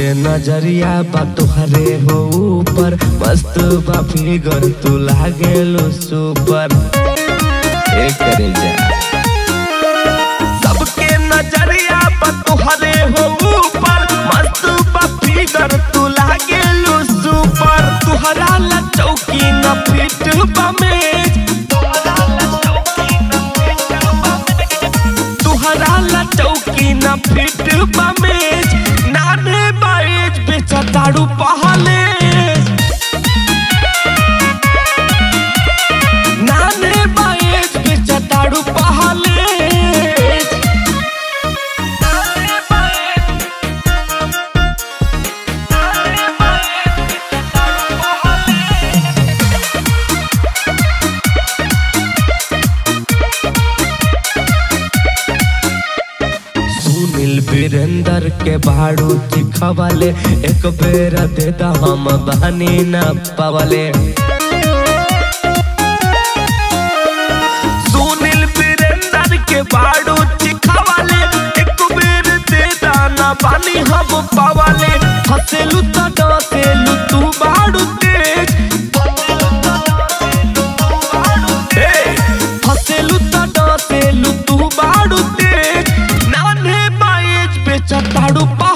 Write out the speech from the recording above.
नजरिया बा तुहरे हो ऊपर मस्त बा फिगर तू लागेलो सुपर ए करे जा सबके नजरिया बा तुहरे हो ऊपर मस्त बा फिगर तू लागेलो सुपर तुहरा ला चौकी न फिट बा मेज तुहरा ला चौकी न फिट बा मेज नाने बाएज बेचा ताड़ू पहले नाने बाएज बेचा ताड़ू पहले सुनील वीरेंद्र के भाड़ू चिखवाले एक बेर दे दा हम बहनी न पवले सुनील वीरेंद्र के भाड़ू चिखवाले एक बेर दे दा न बानी हम पवले हसेलू तो डसेलू तू भाड़ू तेज ए, हसेलू तो डसेलू तू बाड़ू तेज नाने बाएज बेचा ताड़ू पा